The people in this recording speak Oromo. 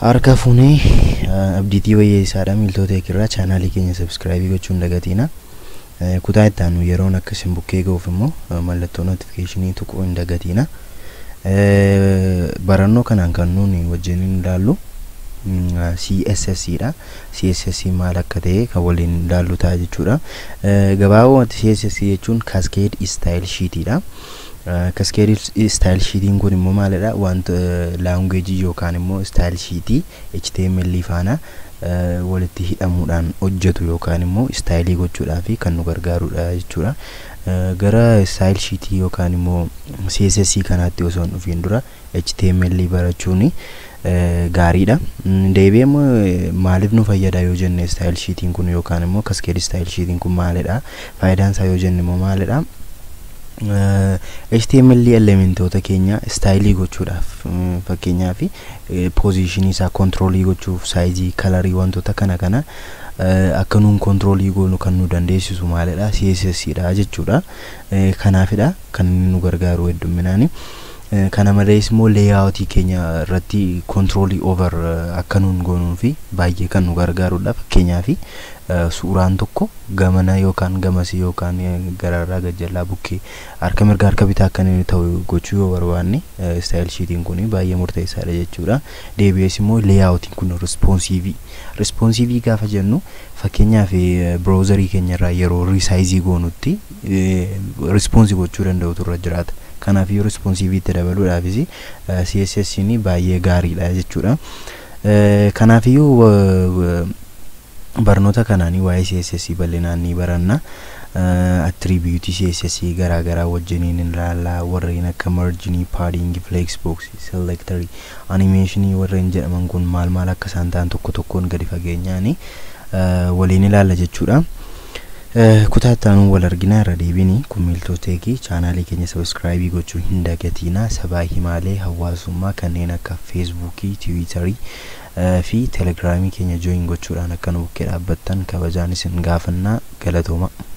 Harka fuunee abdiitii wayyeessaadha miiltota eegirraa chaanaalii keenya sabskraayibii gochuun dagatiina. Kutaa itti aanu yeroon akkasiin bukkee ga'uuf immoo mallattoo notifikeeshinii tuquu hin dagatiina. Barannoo kanaan kan nuuni wajjin ilaallu CSS dha. CSS maal akka ta'e kan waliin ilaallu ta'a jechuudha. Gabaabumatti CSS jechuun Cascade Style Sheet dha. Cascade Style Sheetiin kun immoo maalidha? Wanta laangueejii yookaan immoo Style Sheetii HTML faana walitti hidhamuudhaan hojjetu yookaan immoo istaayilii gochuudhaaf kan nu gargaarudha jechuudha. Gara Style Sheetii yookaan immoo CSS kanaatti osoo hin dhufiin dura HTML barachuun gaariidha. Deebi'ee immoo maaliif nu fayyada yoo jenne Style Sheetiin kun yookaan immoo Cascade Style Sheetiin kun maalidha? Faayidaan isaa yoo jenne immoo maalidha? HTML elementoota keenya istaayilii gochuudhaaf fakkeenyaaf poozishinii isaa kontiroolii gochuuf saayizii kalarii wantoota kana kana akka nuun kontiroolii goonu kan nu dandeessisu maalidha CSS dha jechuudha. Kanaafidha kan nu gargaaru hedduminaani. Kana malees immoo leeyaawutii keenya irratti kontiroolii over akka nuun goonuu fi baay'ee kan nu gargaarudha. Fakkeenyaaf suuraan tokko gamana yookaan gamasii yookaan gararraa gajjallaa bukkee harka mirgaa harka bitaa akka inni ta'u gochuu yoo barbaanne istaayil shiitiin kun baay'ee murteessaadha jechuudha. Deebi'ees immoo leeyaawutiin kun rispoonsiivii. Rispoonsiivii gaafa jennu fakkeenyaaf biroozarii keenyarraa yeroo riisaayizii goonutti rispoonsii gochuu danda'utu irra jiraata. Kanaaf yoo rispoonsiiviitti dabaluudhaafis CSS baay'ee gaariidha jechuudha. Kanaafiyyuu barnoota kanaanii waa'ee CSS bal'inaan ni baranna. Attribiutii CSS garaa garaa wajjiniin ilaalla warreen akka marginii, paadingii, flexbox, selectorii, animationii warreen jedhaman kun maal maal akka isaan ta'an tokko tokkoon gadi fageenyaan waliin ilaalla jechuudha. kutaa ittaanuu wal arginaa irra deebiin kun miiltoteekii chaanaalii keenya sabskraayibii gochuu hin dagatiina sabaa himaalee hawaasummaa kanneen akka feesbuukii tiwiitarii fi telegiraamii keenya jooyin gochuudhaan akka nu bukkee dhaabbattan kabajaan isin gaafannaa galatooma.